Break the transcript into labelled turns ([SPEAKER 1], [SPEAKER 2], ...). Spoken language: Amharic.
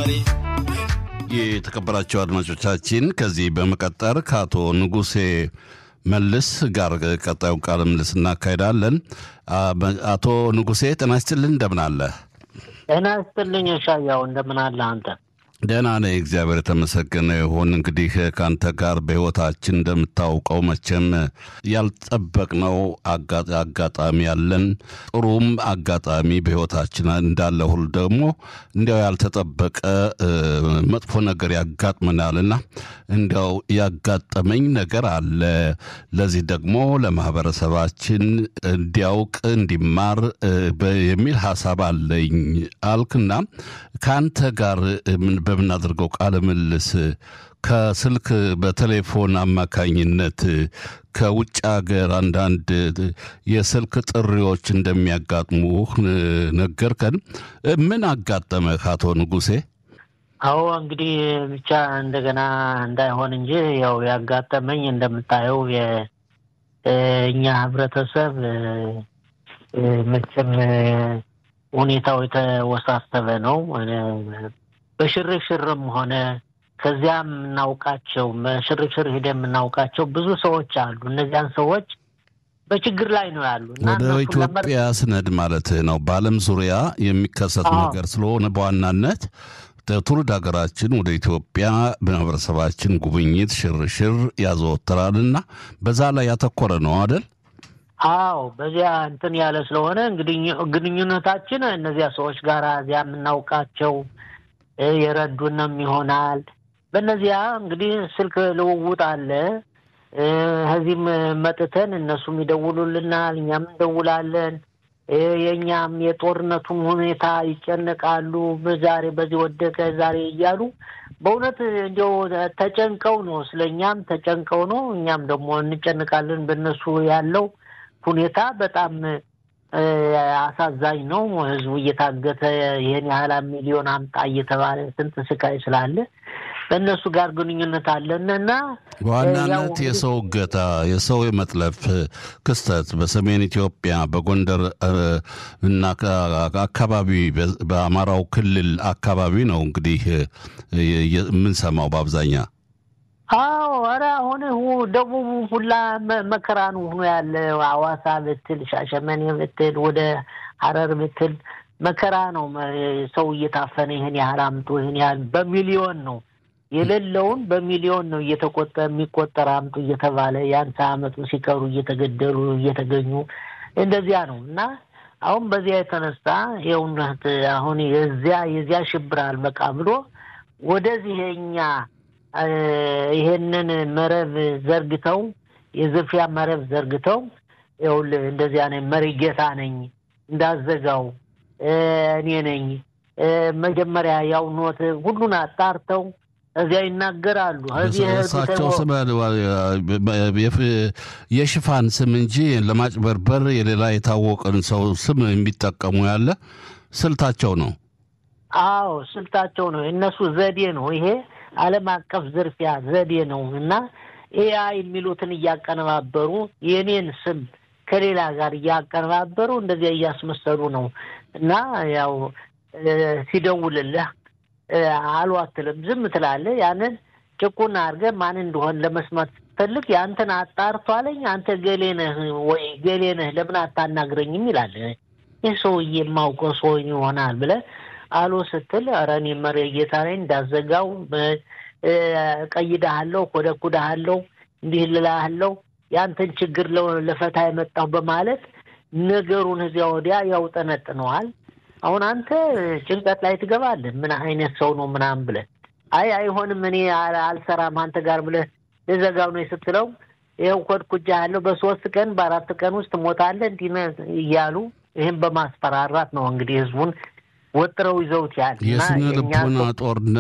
[SPEAKER 1] የተከበራቸው አድማጮቻችን ከዚህ በመቀጠር ከአቶ ንጉሴ መልስ ጋር ቀጣዩን ቃለ ምልልስ እናካሄዳለን። አቶ ንጉሴ ጤና ይስጥልን፣ እንደምን አለ?
[SPEAKER 2] ጤና ይስጥልኝ ሻያው፣ እንደምን አለ አንተ?
[SPEAKER 1] ደህና ነኝ፣ እግዚአብሔር የተመሰገነ ይሁን። እንግዲህ ከአንተ ጋር በሕይወታችን እንደምታውቀው መቼም ያልጠበቅነው አጋጣሚ ያለን ጥሩም አጋጣሚ በሕይወታችን እንዳለ ሁሉ ደግሞ እንዲያው ያልተጠበቀ መጥፎ ነገር ያጋጥመናልና እንዲያው ያጋጠመኝ ነገር አለ። ለዚህ ደግሞ ለማህበረሰባችን እንዲያውቅ እንዲማር የሚል ሀሳብ አለኝ አልክና ከአንተ ጋር በምናደርገው ቃለ ምልልስ ከስልክ በቴሌፎን አማካኝነት ከውጭ ሀገር አንዳንድ የስልክ ጥሪዎች እንደሚያጋጥሙህ ነገርከን። ምን አጋጠመህ አቶ ንጉሴ?
[SPEAKER 2] አዎ እንግዲህ ብቻ እንደገና እንዳይሆን እንጂ ያው ያጋጠመኝ እንደምታየው የእኛ ህብረተሰብ መቼም ሁኔታው የተወሳሰበ ነው። በሽርሽርም ሆነ ከዚያ የምናውቃቸው በሽርሽር ሄደ የምናውቃቸው ብዙ ሰዎች አሉ። እነዚያን ሰዎች በችግር ላይ ነው ያሉ።
[SPEAKER 1] ወደ ኢትዮጵያ ስነድ ማለት ነው። በዓለም ዙሪያ የሚከሰት ነገር ስለሆነ በዋናነት ትውልድ ሀገራችን ወደ ኢትዮጵያ ማህበረሰባችን ጉብኝት፣ ሽርሽር ያዘወትራልና በዛ ላይ ያተኮረ ነው አደል?
[SPEAKER 2] አዎ በዚያ እንትን ያለ ስለሆነ እንግዲህ ግንኙነታችን እነዚያ ሰዎች ጋር እዚያ የምናውቃቸው የረዱንም ይሆናል። በእነዚያ እንግዲህ ስልክ ልውውጥ አለ። ከዚህም መጥተን እነሱም ይደውሉልናል፣ እኛም እንደውላለን። የእኛም የጦርነቱም ሁኔታ ይጨነቃሉ። ዛሬ በዚህ ወደቀ ዛሬ እያሉ በእውነት እንዲያው ተጨንቀው ነው፣ ስለ እኛም ተጨንቀው ነው። እኛም ደግሞ እንጨንቃለን። በእነሱ ያለው ሁኔታ በጣም አሳዛኝ ነው። ህዝቡ እየታገተ ይህን ያህል ሚሊዮን አምጣ እየተባለ ስንት ስቃይ ስላለ በእነሱ ጋር ግንኙነት አለን እና
[SPEAKER 1] በዋናነት የሰው እገታ፣ የሰው የመጥለፍ ክስተት በሰሜን ኢትዮጵያ በጎንደር እና አካባቢ በአማራው ክልል አካባቢ ነው እንግዲህ የምንሰማው በአብዛኛ
[SPEAKER 2] አዎ ኧረ አሁን ደቡቡ ሁላ መከራ ነው ሆኖ ያለ። አዋሳ ብትል፣ ሻሸመኔ ብትል፣ ወደ ሀረር ብትል መከራ ነው። ሰው እየታፈነ ይህን ያህል አምጡ ይህን ያህል በሚሊዮን ነው የሌለውን በሚሊዮን ነው እየተቆጠ የሚቆጠር አምጡ እየተባለ ያን ሳያመጡ ሲቀሩ እየተገደሉ እየተገኙ እንደዚያ ነው እና አሁን በዚያ የተነሳ የእውነት አሁን የዚያ የዚያ ሽብር አልበቃ ብሎ ወደዚህ የኛ ይሄንን መረብ ዘርግተው የዝርፊያ መረብ ዘርግተው ይኸውልህ እንደዚያ ነኝ መሪ ጌታ ነኝ እንዳዘጋው እኔ ነኝ መጀመሪያ ያው ኖት ሁሉን አጣርተው እዚያ ይናገራሉ።
[SPEAKER 1] እሳቸው ስም የሽፋን ስም እንጂ ለማጭበርበር የሌላ የታወቀን ሰው ስም የሚጠቀሙ ያለ ስልታቸው ነው።
[SPEAKER 2] አዎ ስልታቸው ነው። የእነሱ ዘዴ ነው ይሄ ዓለም አቀፍ ዝርፊያ ዘዴ ነው እና ኤአይ የሚሉትን እያቀነባበሩ የኔን ስም ከሌላ ጋር እያቀነባበሩ እንደዚያ እያስመሰሉ ነው እና ያው ሲደውልልህ አሉ አትልም፣ ዝም ትላለህ። ያንን ጭቁን አድርገህ ማን እንደሆን ለመስማት ስትፈልግ ያንተን አጣርቷለኝ አንተ ገሌ ነህ ወይ ገሌ ነህ ለምን አታናግረኝም ይላል። ይህ ሰውዬ የማውቀው ሰው ይሆናል ብለህ አሎ ስትል ኧረ እኔ መሪ ጌታ ነኝ እንዳዘጋው ቀይዳሃለሁ፣ ኮደኩዳሃለሁ፣ እንዲህ ልልሃለሁ ያንተን ችግር ለፈታ የመጣሁ በማለት ነገሩን እዚያ ወዲያ ያውጠነጥነዋል። አሁን አንተ ጭንቀት ላይ ትገባለህ። ምን አይነት ሰው ነው ምናምን ብለህ አይ አይሆንም፣ እኔ አልሰራም አንተ ጋር ብለህ ልዘጋው ነው ስትለው ይኸው ኮድኩጃለሁ፣ በሶስት ቀን በአራት ቀን ውስጥ ትሞታለህ እንዲህ እያሉ ይህም በማስፈራራት ነው እንግዲህ ህዝቡን ወጥረው ይዘውት ያል
[SPEAKER 1] የስነ ልቦና ጦርነት